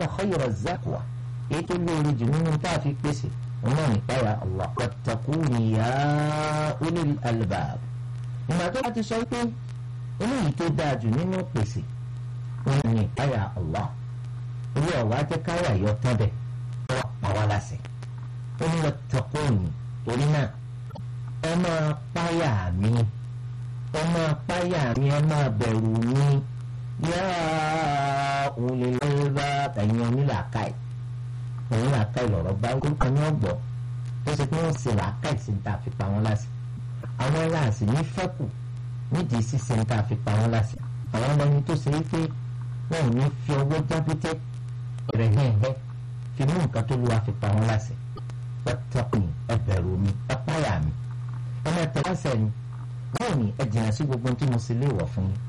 inna khayra az-zaqwa èyí tó lóore jù nínú tá a fi pèsè òun náà nípa ya Allah wattaquni ya ulil albab ìgbà tó bá ti sọ pé eléyìí tó dáa jù nínú pèsè òun nípa ya Allah orí ọ̀wá jẹ́ káyà yọ tán bẹ̀ wọ́n pa wá láṣẹ ó ní wattaquni torí náà ẹ máa páyà mi ẹ máa páyà mi ẹ máa bẹ̀rù mi yá ulil albab ẹ̀yin onílàákàyè òun làákàyè lọ̀rọ̀ bá orúkọ ní ọ̀gbọ́ ó ṣe pé wọ́n ṣe làákàyè sí ta fi pa wọ́n láṣẹ àwọn aláàsì ní fẹ́kù nídìí ṣíṣe ta fi pa wọ́n láṣẹ àwọn ọmọ ẹni tó ṣe é pé wọn ò ní fi ọwọ́ jábútẹ́ rẹ̀ hẹ́hẹ́ fi mú nǹkan tó lu àfipá wọn láṣẹ pẹ́tẹ́kùn ẹbẹ̀rù mi ẹpáyà mi ẹ máa tẹ láṣẹ mi báwo ni ẹ jìnnà sí gbogbo tí mo ṣe léèwọ̀ fún yín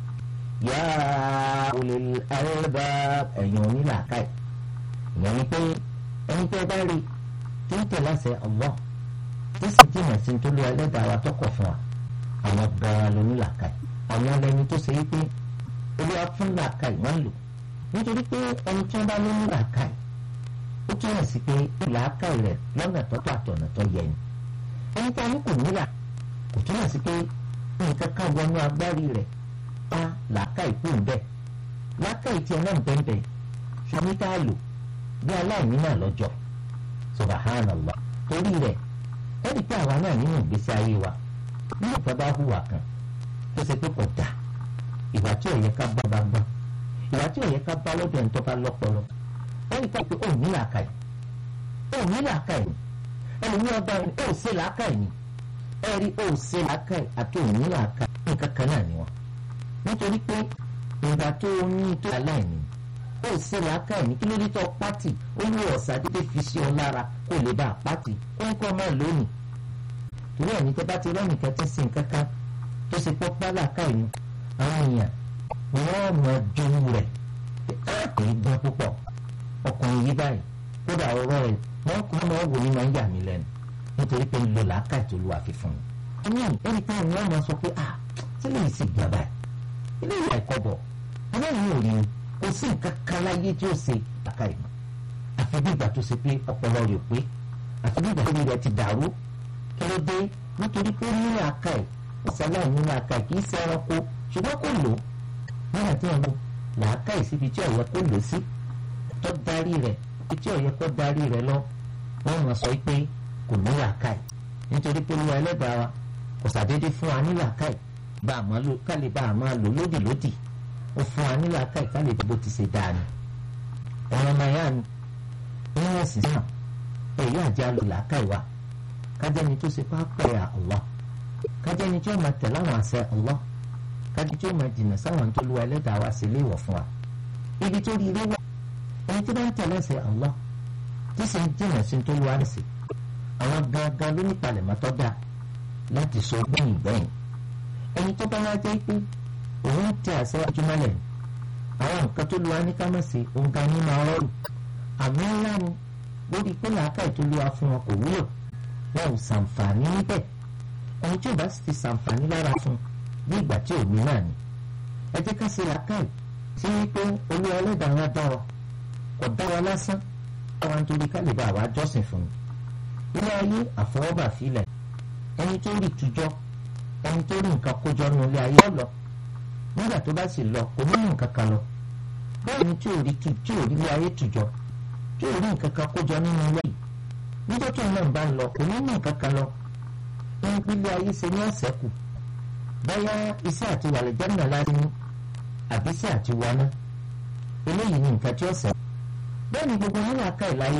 yá olè ẹrẹ́bà ẹ̀yàn onílàákàyè ìyẹn ni pé ẹni tẹ́ bá rí tí ń tẹ̀ láṣẹ ọ̀wọ́ tí sì jìnnà sí tó lu ẹlẹ́dàá wa tọkọ̀ fún wa àwọn gan-an lónílàákàyè àwọn ẹni tó ṣe é pé olúwa fún làákàyè wọ́n lò nítorí pé ẹni tí wọ́n bá lóní làákàyè ó túmọ̀ sí pé làákàyè rẹ̀ lọ́nà tọ́tọ́ àtọ̀nà tó yẹ ni ẹni tí a ní kò nílà kò túmọ̀ sí pé nǹkan kan wọnú agbárí rẹ̀ pa làákàyè kù ń bẹ̀ làákàyè tiẹ̀ náà ń bẹ́ẹ̀ ṣùgbọ́n tá a lò bí aláìní náà lọ́jọ́ subhanallah torí rẹ̀ ẹni pé àwa náà nínú ìgbésí ayé wa nínú ìfẹ́ bá hùwà kan tó ṣe pé kò dáa ìwà tí ò yẹ ká bá bá gbọ́n ìwà tí ò yẹ ká bá lọ́dọ̀ ẹni tó bá lọ́pọlọ ẹni ká pé òun ní làákàyè òun ní làákàyè ẹni ní ọba ẹni ó ṣe làákàyè ni ẹ̀rí ó ṣe làákàyè àti òun ní làákàyè nǹkan kan náà ni wọn nítorí pé ìgbà tó o ní tó aláìní ó ṣe làákàyè ní kí ló dé tó pátì ó ní ọ̀sà dídé fi ṣe ọ lára kó lè bá a pátì ó ń kọ́ ọmọ lónìí torí ẹni tẹ́ bá ti rẹ́nìkan ti sin kankan tó ṣe pọ́ pálá káyìí àwọn èèyàn wọ́n mọ jowú rẹ̀ kò ní gbọ́n púpọ̀ ọkùnrin yìí báyìí kódà ọ̀rọ̀ rẹ̀ wọ́n kọ́ ọmọ wò ní máa ń yà mí lẹ́nu nítorí pé ń lo làákàyè tó lu àfihàn mi. ẹni ẹni táwọn wọn máa sọ pé ah tí lè sì gbà báyìí ilé ìwà ẹ̀kọ́ bọ̀ ọlọ́run ò rí i kò sí nǹkan kan láyé tí ó ṣe làákàyè mọ́ àfi bí ìgbà tó ṣe pé ọpọlọ rẹ̀ pé àfi bí ìgbà tó rẹ̀ ti dàrú kí ló dé nítorí pé ní làákàyè ìsàlẹ̀ ní làákàyè kì í ṣe ẹranko ṣùgbọ́n kò lò nígbà tí wọn lò làákàyè síbi tí ọ̀yẹ́ kò lò sí tó darí rẹ̀ ibi tí ọ̀yẹ́ kò darí rẹ̀ lọ wọ́n mọ̀ sọ pé kò ní làákàyè nítorí pé olúwa ẹlẹ́dàá wa kò sàdédé fún wa ní làákàyè bá a máa lò kálí bá a máa lò lódì lódì ó fún wa ní làákàyè kálí bó ti ṣe dáa ni ẹ̀rọ maya ni wọ́n wọ́n sì sàn èyí àjẹ́ àlò làákàyè wa kájẹ́ni tó ṣe pápá ya Allah kájẹ́ni tí ó máa tẹ̀lé àwọn àṣẹ Allah kájí tí ó máa jìnnà sáwọn tó lu ẹlẹ́dàá wa sí léèwọ̀ fún wa ibi tó rí ilé wà ẹni tí bá ń tẹ̀lé ẹsẹ̀ Allah tí sì ń jìnnà sí tó lu àrẹ̀sì àwọn gangan ló ní palẹ̀mọ́ tó dáa láti sọ gbẹ̀yìn gbẹ̀yìn ẹni tó bá wá jẹ́ pé òun tẹ àṣẹ ojúmọ́lẹ̀ àwọn nǹkan tó lu wa ní kámẹ́sì òun ga ní máa rọrùn àmì ńlá ni lórí pé làákàyè tó lu wa fún wọn kò wúlò wọn ò ṣàǹfààní níbẹ̀ ẹni tí ò bá sì ti ṣàǹfààní lára fún un ní ìgbà tí òní náà ni ẹ jẹ́ ká ṣe làákàyè sí wípé olú ẹlẹ́dàá wa dá wa kò dá wa lásán àwọn nítorí ká lè bá àwa jọ́sìn fún un ilé ayé àfọwọ́bà filẹ̀ ẹni tó rí tujọ́ ẹni tó rí nǹkan kójọ nínú ilé ayé ọ̀lọ́ nígbà tó bá sì lọ kò ní nǹkan kan lọ bẹ́ẹ̀ ni tí ò rí tí ò rí ilé ayé tujọ́ tí ò rí nǹkan kan kójọ nínú ilé yìí níjọ́ tó náà bá ń lọ kò ní nǹkan kan lọ ẹni pé ilé ayé ṣe ní ọ̀sẹ̀ kù bóyá iṣẹ́ àti wàlẹ̀ jẹ́nà láti ní àbí iṣẹ́ àti wọná eléyìí ni nǹkan tí ó sọ. bẹ́ẹ̀ ni gbogbo wọn làákà ìláyé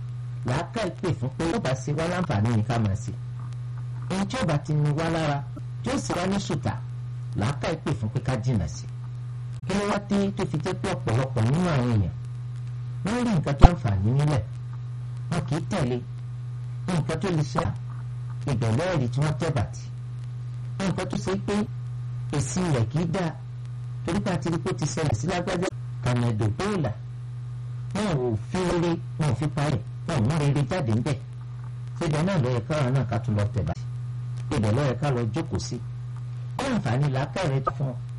làákà ìpè fún pé ó bá ṣe wá láǹfààní ní ká máa ṣe. ohun tí ó bá ti ní wá lára tí ó sì wá ní ṣùtà làákà ìpè fún pé ká jìnà sí. kí ló wá dé tó fi jẹ́ pé ọ̀pọ̀lọpọ̀ nínú àwọn èèyàn wọ́n rí nǹkan tó àǹfààní nílẹ̀ wọn kì í tẹ̀lé nǹkan tó lè ṣe ìbẹ̀lẹ́ ẹ̀rí tí wọ́n tẹ̀ bàtì nǹkan tó ṣe pé èsì rẹ̀ kì í dáa torí pé àti rí pé ó ti ṣẹlẹ̀ sí lágbájá kàmẹ́dò bóòlà wọn ò fi rere wọn ò fi parẹ́ wọn ò mú rere jáde ńbẹ̀ ṣébẹ̀ náà lọ́yẹ̀ káwọn náà ká tún lọ tẹ̀ bá ṣébẹ̀ lọ́yẹ̀ ká lọ jókòó sí wọn àǹfààní làákà rẹ̀ tó fún ọ